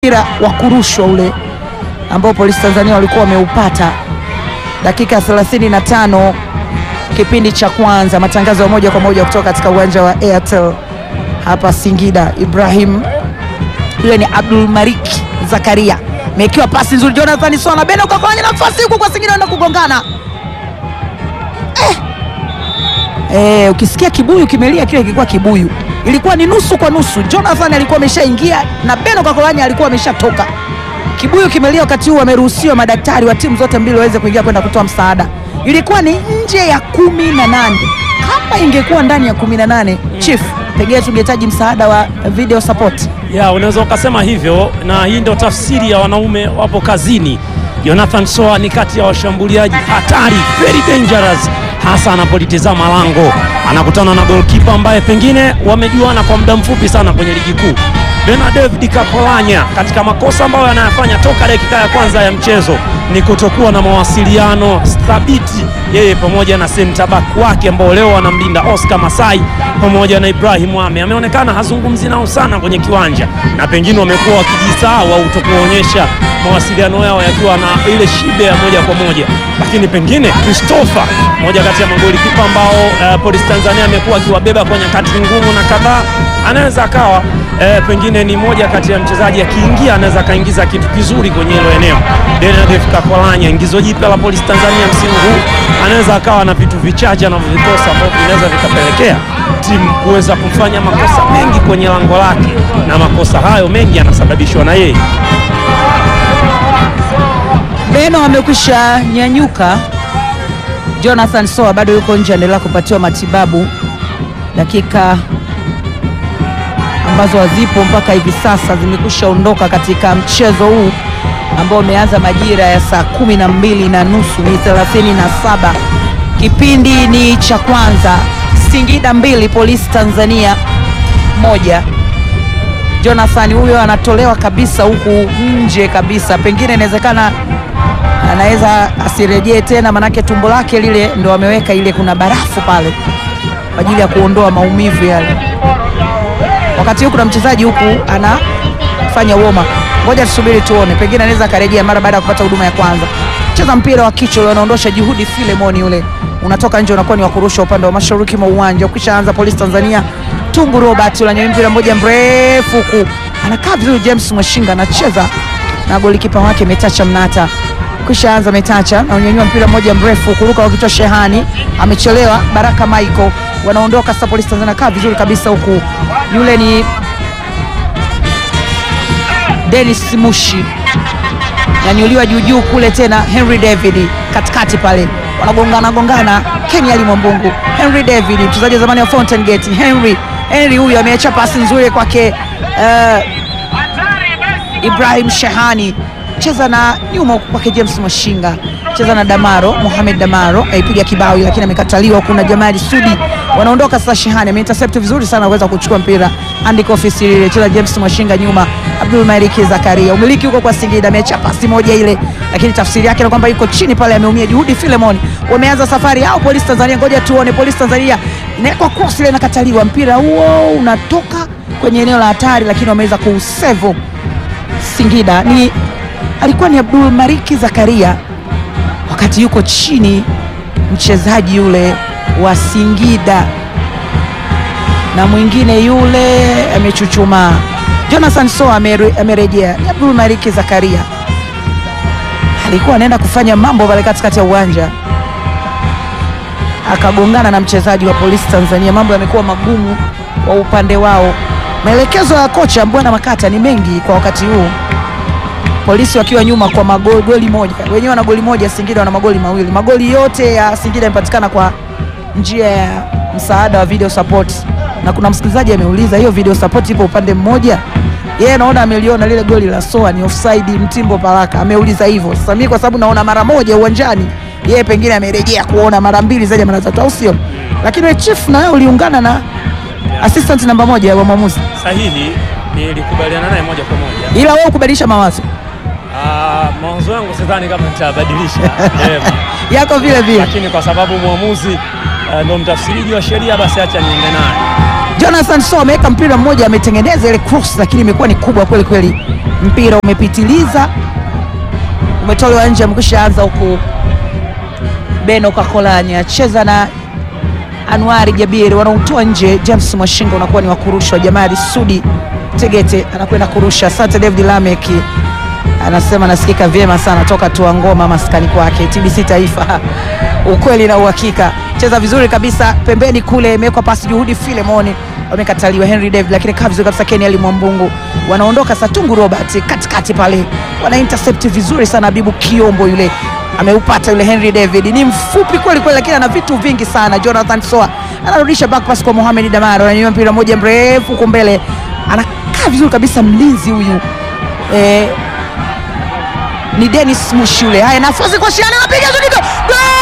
mpira wa kurushwa ule ambao polisi Tanzania walikuwa wameupata dakika 35 kipindi cha kwanza. Matangazo ya moja kwa moja kutoka katika uwanja wa Airtel hapa Singida. Ibrahim yule ni Abdul Malik Zakaria, mekiwa pasi nzuri. Jonathan Sona Beno kakanya nafasi huku kwa Singida na kugongana eh. Eh, ukisikia kibuyu kimelia, kile kilikuwa kibuyu, ilikuwa ni nusu kwa nusu. Jonathan alikuwa ameshaingia na Beno Kakolanya alikuwa ameshatoka. Kibuyu kimelia wakati huu, wameruhusiwa madaktari wa timu zote mbili waweze kuingia kwenda kutoa msaada. Ilikuwa ni nje ya kumi na nane. Kama ingekuwa ndani ya kumi na nane chief, pengine tungehitaji msaada wa video support. Ya, unaweza ukasema hivyo, na hii ndio tafsiri ya wanaume wapo kazini. Jonathan Soa ni kati ya washambuliaji hatari, very dangerous, hasa anapolitizama lango, anakutana na goalkeeper ambaye pengine wamejuana kwa muda mfupi sana kwenye ligi kuu. Bena David Kakolanya, katika makosa ambayo anayafanya toka dakika ya kwanza ya mchezo ni kutokuwa na mawasiliano thabiti, yeye pamoja na center back wake ambao leo wanamlinda Oscar Masai pamoja na Ibrahim Ame. Ameonekana hazungumzi nao sana kwenye kiwanja, na pengine wamekuwa wakijisahau au kutokuonyesha mawasiliano yao yakiwa na ile shibe ya moja kwa moja, lakini pengine Christopher, moja kati ya magoli kipa ambao uh, Police Tanzania amekuwa akiwabeba kwa nyakati ngumu na kadhaa, anaweza akawa eh, pengine ni moja kati ya mchezaji akiingia anaweza akaingiza kitu kizuri kwenye hilo eneo. Benedict Kakolanya, ingizo jipya la Polisi Tanzania msimu huu, anaweza akawa na vitu vichache anavyovikosa ambavyo vinaweza vikapelekea timu kuweza kufanya makosa mengi kwenye lango lake, na makosa hayo mengi yanasababishwa na yeye. Beno amekwisha nyanyuka. Jonathan Soa bado yuko nje, anaendelea kupatiwa matibabu. Dakika ambazo hazipo mpaka hivi sasa zimekwisha ondoka katika mchezo huu ambao umeanza majira ya saa kumi na mbili na nusu ni thelathini na saba. Kipindi ni cha kwanza, Singida mbili Polisi Tanzania moja. Jonathan huyo anatolewa kabisa huku nje kabisa, pengine inawezekana anaweza asirejee tena, manake tumbo lake lile ndo ameweka ile, kuna barafu pale kwa ajili ya kuondoa maumivu yale. Wakati huu kuna mchezaji huku anafanya woma, ngoja tusubiri tuone, pengine anaweza akarejea mara baada ya kupata huduma ya kwanza. Cheza mpira wa kichwa ule, anaondosha juhudi Filemoni yule, unatoka nje, unakuwa ni wa kurusha upande wa mashariki mwa uwanja. Ukishaanza Polisi Tanzania, Tungu Robert unanyanyua mpira mmoja mrefu huku, anakaa vizuri. James Mwashinga anacheza na golikipa wake Metacha Mnata kisha anza Metacha na unyanyua mpira mmoja mrefu kuruka wakitoa Shehani, amechelewa. Baraka Michael wanaondoka sasa. Polisi Tanzania kaa vizuri kabisa huku, yule ni Dennis Mushi nyanyuliwa juujuu kule, tena Henry David katikati pale, wanagongana gongana. Kenya Ali Mwambungu, Henry David mchezaji wa zamani wa Fountain Gate. Henry Henry huyu ameacha pasi nzuri kwake uh, Ibrahim Shehani cheza na nyuma kwake James Mwashinga, cheza na Damaro Mohamed Damaro aipiga kibao, lakini amekataliwa. Kuna Jamali Sudi wanaondoka sasa. Shehani ameintercept vizuri sana kuweza kuchukua mpira andiko ofisi lile, cheza James Mwashinga nyuma, Abdul Malik Zakaria, umiliki huko kwa Singida, ameacha pasi moja ile, lakini tafsiri yake ni kwamba yuko chini pale, ameumia. Juhudi Filemon wameanza safari yao Polisi Tanzania, ngoja tuone. Polisi Tanzania inawekwa cross ile, inakataliwa, mpira huo unatoka kwenye eneo la hatari, lakini wameweza kuusevu Singida ni alikuwa ni Abdul Mariki Zakaria wakati yuko chini mchezaji yule wa Singida na mwingine yule amechuchumaa. Jonathan Soa amerejea, ni Abdul Mariki Zakaria alikuwa anaenda kufanya mambo pale katikati ya uwanja akagongana na mchezaji wa Polisi Tanzania. Mambo yamekuwa magumu kwa upande wao. Maelekezo ya kocha Mbwana Makata ni mengi kwa wakati huu Polisi wakiwa nyuma kwa magoli moja, wenyewe wana goli moja, Singida wana magoli mawili. Magoli yote ya Singida yamepatikana kwa njia ya msaada wa video support, na kuna msikilizaji ameuliza hiyo video support ipo upande mmoja, yeye naona ameliona lile goli la Soa ni offside, Mtimbo Baraka ameuliza hivyo. Sasa mimi kwa sababu naona mara moja uwanjani, yeye pengine amerejea kuona mara mbili zaidi ya mara tatu, au sio? Lakini chief na wewe uliungana na assistant namba moja wa mwamuzi Sahihi, nilikubaliana naye moja kwa moja, ila wewe ukubadilisha mawazo Ah, mawazo yangu sidhani kama nitabadilisha eh, yako vile vile. lakini kwa sababu mwamuzi uh, ndo mtafsiriji wa sheria, basi acha niende naye. Jonathan Soa ameweka mpira mmoja, ametengeneza ile cross, lakini imekuwa ni kubwa kweli kweli. mpira umepitiliza, umetolewa nje, amekwisha anza huku. Beno Kakolanya acheza na Anuari Jabiri, wanautoa nje. James Mwashinga unakuwa ni wa kurushwa. Jamali Sudi Tegete anakwenda kurusha. Asante David Lameki anasema nasikika vyema sana toka tua ngoma maskani kwake TBC Taifa. Ukweli na uhakika, cheza vizuri kabisa pembeni kule, imewekwa pasi juhudi Filemoni wamekataliwa Henry David, lakini kaa vizuri kabisa Ken Ali Mwambungu. Wanaondoka Satungu Robert katikati pale, wana intercept vizuri sana. Habibu Kiombo yule ameupata yule Henry David, ni mfupi kweli kweli, lakini ana vitu vingi sana. Jonathan Soa anarudisha back pass kwa Mohamed Damaro, ananyanyua mpira moja mrefu huko mbele, anakaa vizuri kabisa mlinzi huyu eh, ni Dennis Mushi yule. Haya, nafasi kwa Shiani, anapiga zuri, gol!